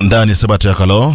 ndani ya sabato ya kalo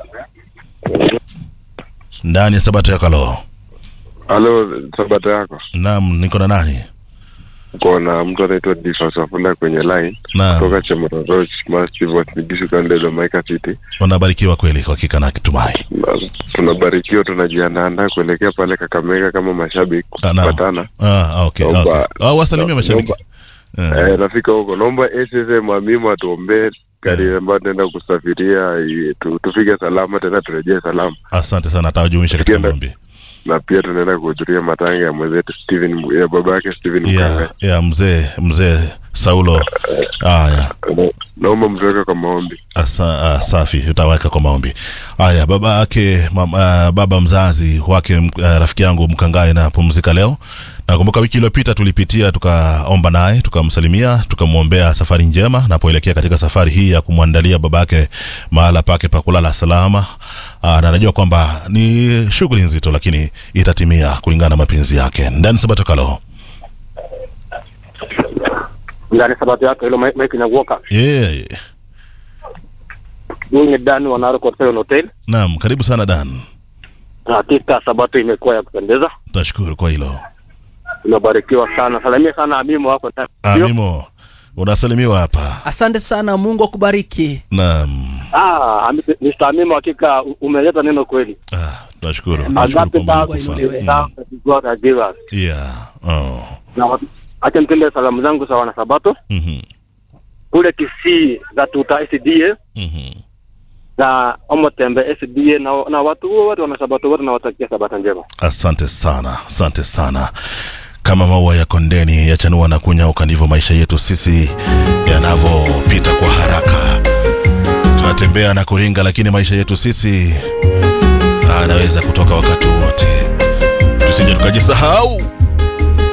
ndani ya sabato ya kalo Halo, sabato yako naam niko na nani uko na mtu anaitwa Difas Wafula kwenye line naam kutoka Chemororoch Massive West Migishu County Domaika City. unabarikiwa kweli kwa hakika na kitumai Na Tunabarikiwa, tunajiandaa kuelekea pale Kakamega kama mashabiki Ah, naam. kupatana. ah, okay, Naomba- okay. Ah, wasalimia mashabiki naomba- Eh, Eh, nafika huko, naomba SSM Mwamimu atuombee gari ambayo tunaenda kusafiria i- tu, tufike salama tena turejee salama, asante sana atawajumuisha katika Tukienda- maombi na pia tunaenda kuhudhuria matanga ya mwenzetu Steven Mu- ya baba yake Steven ya Mkanga. ya mzee mzee saulo haya Na- Naomba mtuweke kwa maombi. Asa, ah, safi utaweka kwa maombi haya baba yake mam, ah, baba mzazi wake m- ah, rafiki yangu mkangae na pumzika leo nakumbuka wiki iliyopita tulipitia tukaomba naye tukamsalimia tukamwombea safari njema napoelekea katika safari hii ya kumwandalia baba yake mahala pake pa kulala salama Aa, na najua kwamba ni shughuli nzito lakini itatimia kulingana na mapenzi yake ndani sabato kalo ndani sabato yake hilo Mike Nyaguoka. yeah. Huyu ni Dan wa Narok Hotel Hotel. naam karibu sana dan Na hakika sabato imekuwa ya kupendeza, tashukuru kwa hilo tumebarikiwa sana. Salimia sana Amimu wako ndani. amimo unasalimiwa hapa asante sana mungu akubariki naam Ah, Ami- Mr. Amimu hakika u- umeleta neno kweli. Ah, tunashukuru tunashukuru Agape kwa Mungu Bible kufa. inuliwe. is down that God has given us. Yeah. Oh. Na wat- acha nitende salamu zangu sawa na sabato Mhm. kule Kisii za tuta SDA Mhm. na Omotembe SDA na, na watu wote wana sabato wote nawatakia sabato njema. asante sana asante sana kama maua ya kondeni yachanua na kunyauka ndivyo maisha yetu sisi yanavyopita kwa haraka tunatembea na kuringa lakini maisha yetu sisi anaweza kutoka wakati wote tusije tukajisahau